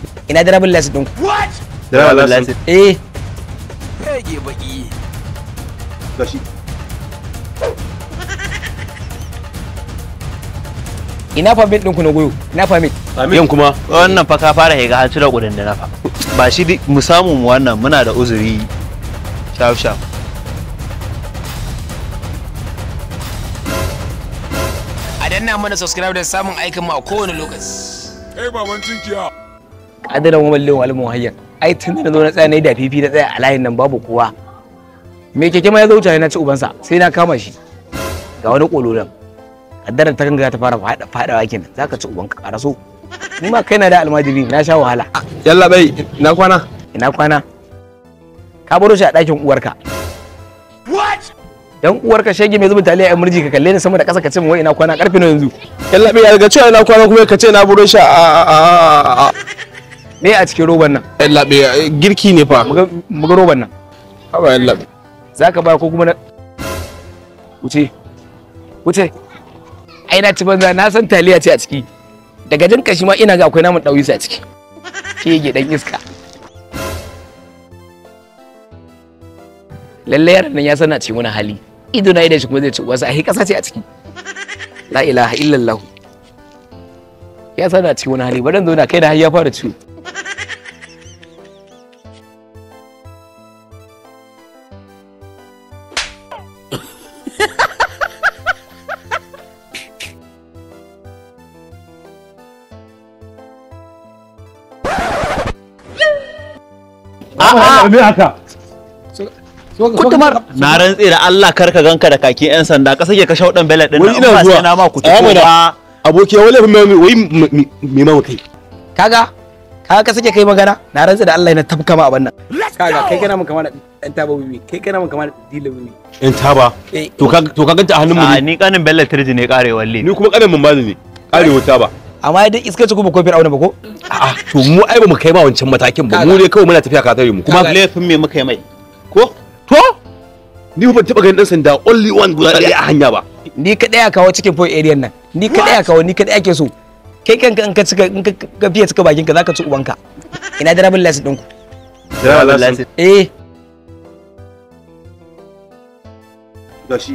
ina driving license ɗinku Driver license. eh Fege baki. Gashi. ina permit ɗinku na goyo ina permit Yin kuma. wannan fa ka fara higa har cire kudin da na fa ba shi di- mu samu mu wannan muna da uzuri shaf shaf A danna mana subscribe da samun aikin mu a kowane lokaci. adalan wa mallin wal muhayyan ai tun da na zo na tsaya na yi da fifi na tsaya a layin nan babu kowa me keke ma ya zo wuce na ci ubansa sai na kama shi ga wani kololan kaddarar ta ganga ta fara fada fadawa kenan zaka ci ubanka a raso ni ma kaina da almajiri na sha wahala Yalla bai, na kwana. ina kwana ka baro shi a ɗakin uwarka dan uwarka shege mai zubin taliya yan murji ka kalle ni sama da ƙasa ka ce min wai ina kwana karfe na yanzu Yalla bai, daga cewa na kwana kuma ka ce na buro shi a a a a. me a cikin roban nan Yalla bai, girki ne fa. muga muga roban nan Haba yalla bai. zaka ba ko kuma na wuce wuce ai na ci banza na san taliya ce a ciki daga jin kashi ma ina ga akwai namun ɗauyisa a ciki shege dan iska lalle yaron nan ya sana cikin wani hali ido na idan shi kuma zai ci wasu ai kasa ce a ciki la ilaha illallah ya sana cikin wani hali bari zo na kai da har ya fara ciwo A'a, me haka? kutumar na rantse da Allah kar ka ganka da kaki yan sanda ka sake ka shaudan belet din Wai nan, ina in ba zuwa. sai na ma ku Tsaya mana. ba Aboki wai laifin mai wai me ma kai. kaga kaga ka sake kai magana na rantsa da Allah yana tafka ma abin nan kaga kai kana mun kama da dan taba bibi kai kana mun kama da dila bibi In taba. eh To ka to ka ganta a hannun mu a ne. ni kanin belet tirji ne kare walle Ni kuma kanin mun bani ne. Arewa taba. amma dai iska ce kuma kofin auna ba ko A'a, to mu ai ba mu kai ba wancan matakin ba. Mu dai kawai muna tafiya ka tare mu. kuma Kaga- laifin me muka yi mai ko to ni ban taba ganin dan sanda only one guda ɗaya a hanya ba. ni kadai a kawo cikin point area nan ni kadai a kawo ni kadai ake so kai kanka in ka cika in ka ka fiye cika bakin ka zaka ci ubanka ina da rabin license ɗinku Driver license. eh Gashi.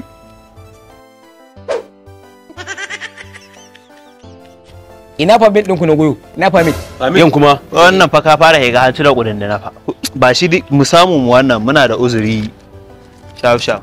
ina permit ɗinku na goyo ina permit Yin kuma. wannan fa ka fara higa har cire kudin da na fa ba shi di- mu samu mu wannan muna da uzuri shaf shaf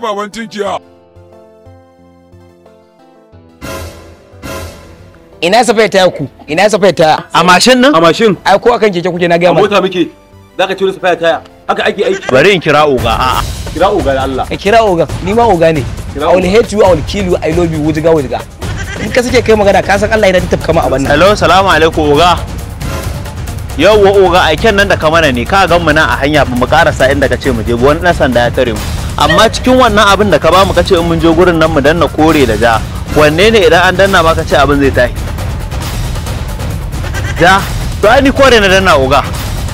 ina safaya taya ku ina safaya taya a mashin nan A mashin. ai ko akan keke kuke na A gaya ma mota muke. Zaka ce wani safaya taya. Haka ake aiki. bari in kira oga a'a Kira uga da Allah. ka kira oga ni ma oga ne Kira I will hate you I will kill you I love you wujiga wujiga in ka sake kai magana ka san Allah yana tafka ma abin nan hello salamu alaikum oga yawwa oga aiken nan da ka mana ne ka gan mu nan a hanya ba mu karasa inda ka ce mu je ba, wani dan sanda ya tare mu amma cikin wannan abin da ka ba mu ka ce in mun je gurin nan mu danna kore da ja wanne ne idan an danna ma ka ce abin zai tashi ja to ai ni kore na danna oga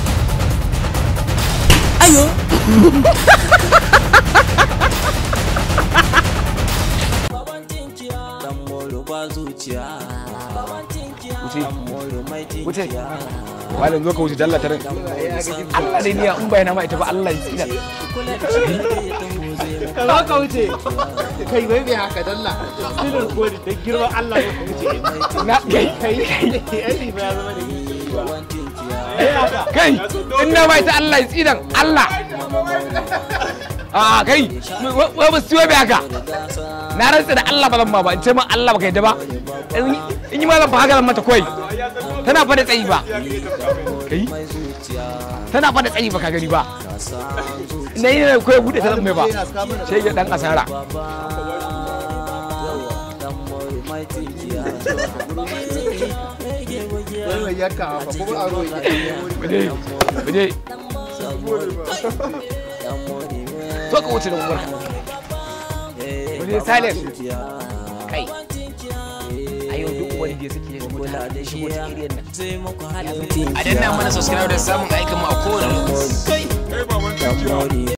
wuce malam zo ka wuce dalla ta ran Allah dai niya in bayana ma ita ba Allah ya tsira Ka ka wuce. Kai bai bai haka dalla. Silin kodi da girman Allah ya wuce. na kai Kai ai ba ya zama da kai in na bai ta Allah ya tsiran Allah a kai wai ba siyo bai haka na rantsa da Allah ba zan ma ba in ce ma Allah ba kai da ba in yi ma zan fa haka zan mata koi tana fa da tsayi ba kai tana fa da tsayi ba ka gani ba na yi ne kawai bude ta zan mai ba sai ya dan asara Wai mai yanka fa kuma aro yake. muje muje to ka wuce da umarka muje silent kai a yau duk wani da suke yin mutane da shigo cikin area nan A danna mana subscribe da samun aikin mu a kowane lokaci.